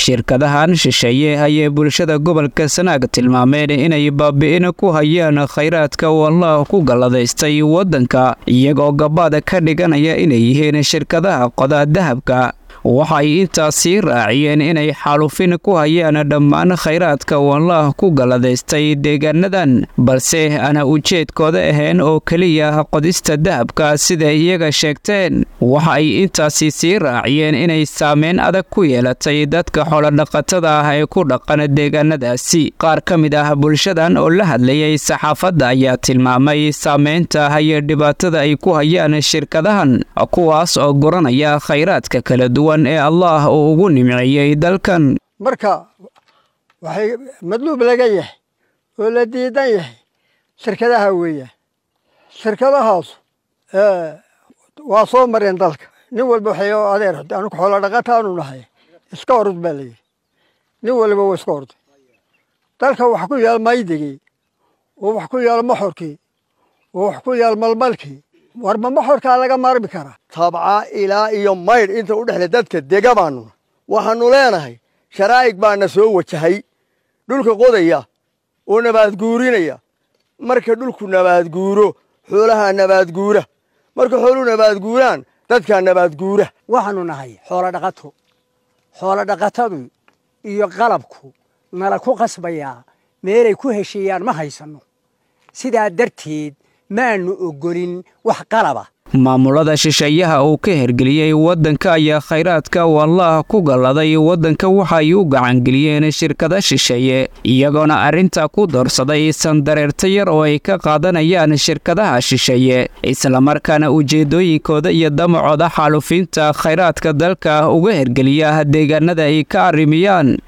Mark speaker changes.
Speaker 1: shirkadahan shisheeye ayay bulshada gobolka sanaag tilmaameen inay baabi'in ku hayaan khayraadka uu allah ku galladaystay waddanka iyagoo gabaada ka dhiganaya inay yihiin shirkadaha qoda dahabka waxay intaasii raaciyeen inay xaalufin ku hayaan dhammaan khayraadka uu allah ku galladaystay deegaanadan balse aana ujeedkooda ahayn oo keliya qodista dahabka siday iyaga sheegteen waxa ay intaasi sii raaciyeen inay saameyn adag ku yeelatay dadka xoolodhaqatada ah ee ku dhaqan deegaanadaasi qaar ka mid ah bulshadan oo la hadlayay saxaafadda ayaa tilmaamay saameynta iyo dhibaatada ay ku hayaan shirkadahan kuwaas oo guranaya khayraadka kala duwan ee allah uu ugu nimceeyey dalkan
Speaker 2: marka waxay madluub laga yahay oo la diidan yahay shirkadaha weeyaan shirkadahaas waa soo mareen dalka nin walba waxay adeer anugu xoolo dhaqataanu nahay iska orod baa layidhi nin waliba waa iska orday dalka wax ku yaal maydigii oo wax ku yaal moxorkii oo wax ku yaal malmalkii warma moxorkaa laga maarmi karaa
Speaker 3: tabca ilaa iyo maydh inta u dhexle dadka dega baanu waxaannu leenahay sharaa'ig baana soo wajahay dhulka qodaya oo nabaadguurinaya marka dhulku nabaadguuro xoolahaa nabaadguura marka xooluhu nabaadguuraan dadkaa nabaadguura
Speaker 4: waxaannu nahay xoolo dhaqato xoolo dhaqatadu iyo qalabku nala ku qasbayaa meelay ku heshiiyaan ma haysanno sidaa darteed maannu oggolin wax qalaba
Speaker 1: maamulada shisheeyaha uu ka hergeliyey waddanka ayaa khayraadka uu allah ku galladay waddanka waxay u gacangeliyeen shirkada shisheeye iyagoona arrinta ku doorsaday sandareerta yar oo ay ka qaadanayaan shirkadaha shisheeye islamarkaana ujeeddooyinkooda iyo damacooda xaalufinta khayraadka dalka uga hergeliya deegaanada ay ka arrimiyaan